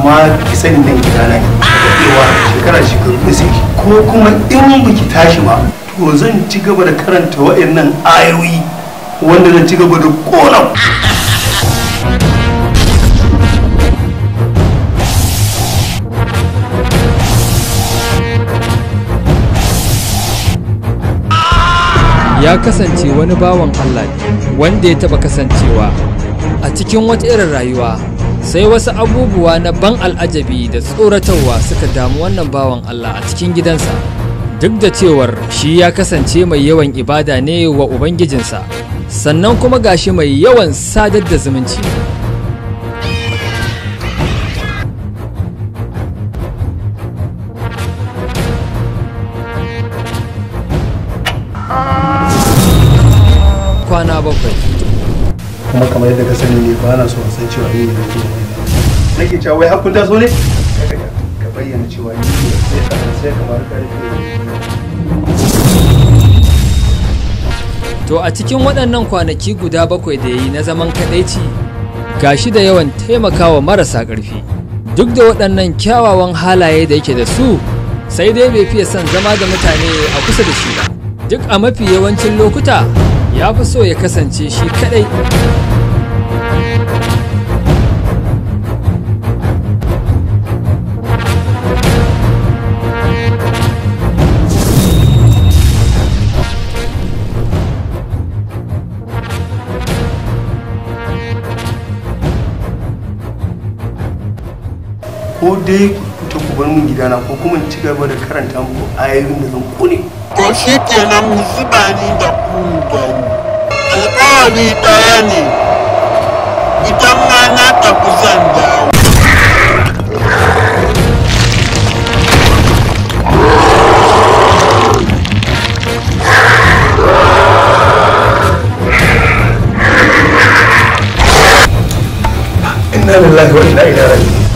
amma ki sani nan gidana ne daɗewa shekara shekaru da sai ko kuma in baki tashi ba to zan ci gaba da karanta waɗannan ayoyi wanda zan ci gaba da ƙona ya kasance wani bawan Allah ne wanda ya taba kasancewa a cikin wata irin rayuwa sai wasu abubuwa na ban al'ajabi da tsoratarwa suka damu wannan bawan Allah a cikin gidansa duk da cewar shi ya kasance mai yawan ibada ne wa ubangijinsa sannan kuma gashi mai yawan sadar da zumunci kwana bakwai kuma kamar yadda ka sani ne ba na so a san cewa ni ne nake yin wannan nake cewa wai hakun taso ne ka bayyana cewa ni ne sai ka sai kamar karfe To a cikin waɗannan kwanaki guda bakwai da ya yi na zaman kaɗaici gashi da yawan taimakawa marasa ƙarfi duk da waɗannan kyawawan halaye da yake da su sai dai bai fiye son zama da mutane a kusa da shi ba duk a mafi yawancin lokuta ya fi so ya kasance shi kaɗai ko dai ku fita ku bar min gidana ko kuma in ci gaba da karanta muku ayoyin da zan kone To shi kenan mu zuba ni da ku gani. Alƙawari ɗaya ne, idan ma na tafi zan dawo. inna lillahi wa inna ilaihi raji'un